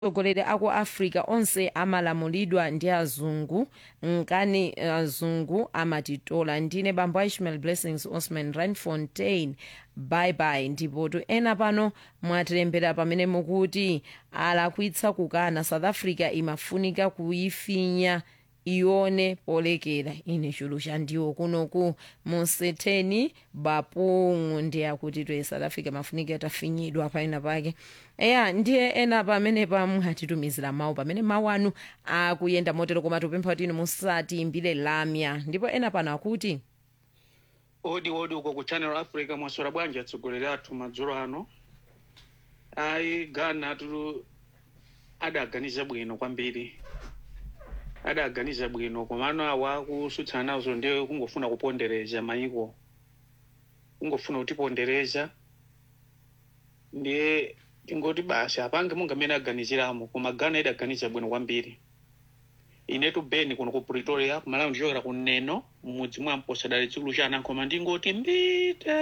atsogoleri aku africa onse amalamulidwa ndi azungu nkani azungu amatitola ndine bambo a ishmael blessings osman randfontein bye bye ndipotu ena pano mwatilembera pamene mukuti alakwitsa kukana south africa imafunika kuyifinya ione polekera ine chulu chandiwo kunoku musetheni bapungu ndi akuti toye south africa mafunika tafinyidwa paina pake eya ndiye ena pamene pamwatitumizira mawu pamene mawu anu akuyenda motero koma tupempha kuti inu musatiimbire lamya ndipo ena pano akuti odi odi uko ku channel africa mwaswera bwanji atsogoleri athu madzulo ano ayi ghana tu adaganiza bwino kwambiri adaganiza bwino komano awa akusutsana nazo ndiye kungofuna kupondereza mayiko kungofuna kutipondereza ndiye tingoti basi apange munga amene aganiziramo koma ghana idaganiza bwino kwambiri inetu beni kuno ku pretoria kumalawi ndichokera kuneno mmudzi mwa mposadali chikulu cha anankhoma ndingoti mbite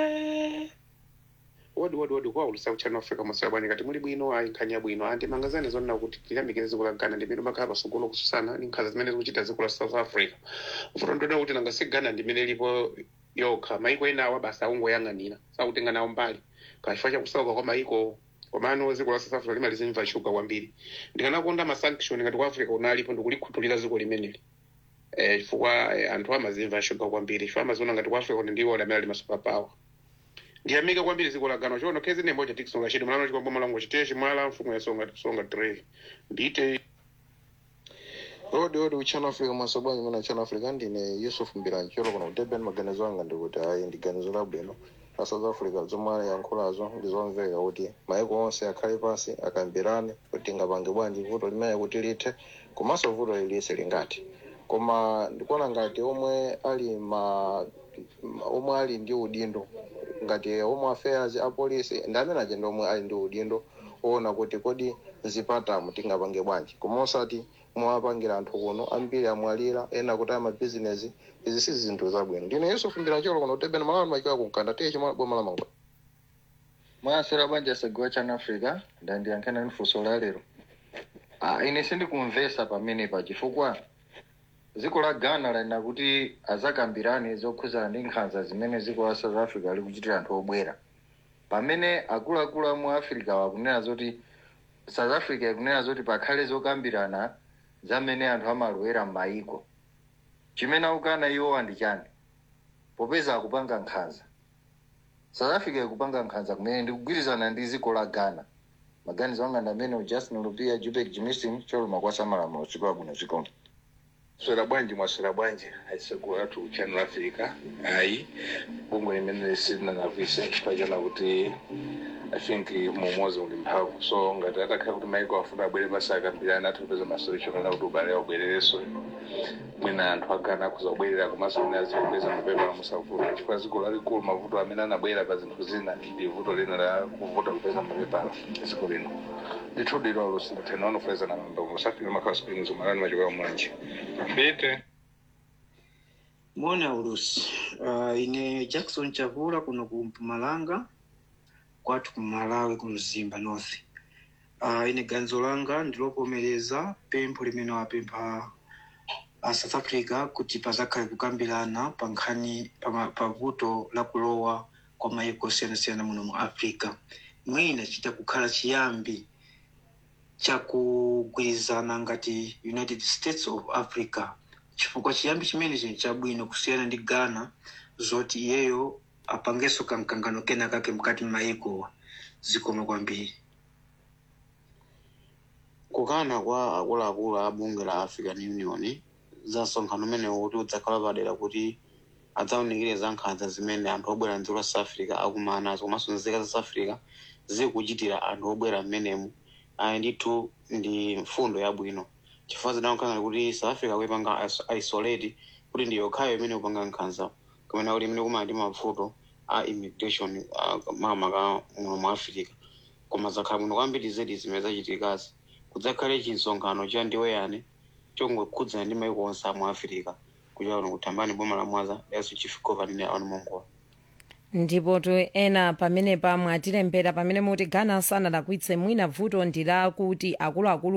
wodi wodi wodi kuwaulisa kuchannel africa mwaswera bwanji kati muli bwino ayi nkhani yabwino andi mangazani zonena kuti tiyamikire dziko la ghana ndimene makhala pasogolo kususana ndi nkhanza zimene zikuchita dziko la south africa ufuta ndionera kuti nanga si ghana ndimene ilipo yokha mayiko ena awa basi akungoyang'anira sakutenga nawo mbali kachifukwa chakusauka kwa mayiko komano dziko la south africa limalizimva shuga kwambiri ndikanakonda masanction ngati ku africa unalipo ndikulikhuthulira dziko limeneli eh, chifukwa eh, anthu amazimva shuga kwambiri chifukwa amaziona ngati ku africa kuti ndiwo amene ali masuperpower ndiyamika kwambiri dziko la ghana chono khezi nembo cha tikusonga chidi mulano chikombo malango chiteya chimwala mfumu yasonga tikusonga tray ndite odi odi uchannel africa mwasobwanyi muna channel africa ndine yusuf mbirancholo kuno kudurban maganizo anga ndikuti ayi ndi ganizo labwino la south africa zomwe ayankhulazo ndizomveka kuti mayiko onse akhale pasi akambirane kuti ngapange bwanji vuto limene kuti lithe komanso vuto lilise lingati koma ndikuona ngati omwe ali ma omwe ali ndi udindo ngati home affairs apolisi ndi amene aja ndi omwe ali ndi udindo oona kuti kodi zipatamu tingapange bwanji koma osati mwapangira anthu kuno ambiri amwalira ena kuti amabizinesi izi si zinthu zabwino ndine yusuf mbirancholo kuno kudurban malawi machiwa kunkanda tiye chimala boma la mango mwasera banja segowa channel africa ndandiyankhana ni funso la lero ah, ine sindikumvesa pamenepa chifukwa dziko la ghana lanena kuti azakambirane zokhuzana ndi nkhanza zimene dziko la south africa likuchitira anthu obwera pamene akuluakulu amu africa wakunena zoti south africa ikunena zoti pakhale zokambirana zamene anthu amalowera m'mayiko chimene akukana iwowa ndi chani popeza akupanga nkhanza south africa ikupanga nkhanza kumene ndikugwirizana ndi dziko la ghana maganizo anga ndi amene justin lupia jupek jimistin choluma kwa samalamulo chikola bwino zikomo swera bwanji mwaswera bwanji aisegura tu channel africa ayi bungwe limene lisinanavise pachana kuti i think mumozi uli mphamvu so ngati atakhala kuti maiko afuna abwere basi akambirana atapeza masolution kana kuti ubale abwererenso mwina anthu agana akuza kubwerera komanso mwina azikupeza mapepala musavuta chifukwa dziko lalikulu mavuto amene anabwera pa zinthu zina ndi vuto lina la kuvuta kupeza mapepala dziko lino ndithu lilo lusinthena wanofeza na mambo musafika makhala springs umalani machokera mwanji mbite mona ulusi uh, ine jackson chavula kuno ku mpumalanga kwathu ku malawi ku mzimba north uh, ine ganizo langa ndilovomereza pempho limene wapempha uh, south africa kuti pazakhale kukambirana pa nkhani pa, pa vuto la kulowa kwa mayiko osiyanasiyana muno mu africa mwina chita kukhala chiyambi chakugwirizana ngati united states of africa chifukwa chiyambi chimenechi chabwino kusiyana ndi ghana zoti iyeyo apangenso kamkangano kena kake mkati m'mayikowa zikoma kwambiri kukana kwa akuluakulu a bunge la african union za msonkhano umenewu kuti udzakhala padera kuti adzawunikire za nkhanza zimene anthu obwera mdziko la south africa akumana nazo komanso nzika za south africa zikuchitira anthu obwera mmenemu ayi ndithu ndi mfundo yabwino chifukwa zidaonkhana kuti south africa kuipanga is- isolate kuti ndi yokhayo imene kupanga nkhanza kumene kuti imene kumali ndi mavuto a immigration uh, makamaka muno mu africa koma zakhala bwino kwambiri zedi zimene zachitikazi kudzakhale chisonkhano cha ndiweyani chongokhudzana ndi maiko onse a mu africa kuchokera kuno kuthambani boma la mwaza yaso chief governing ya anu mongola ndipo to ena pamene pamwe atilembera pamene muti ghana sanalakwitse mwina vuto ndi lakuti akuluakulu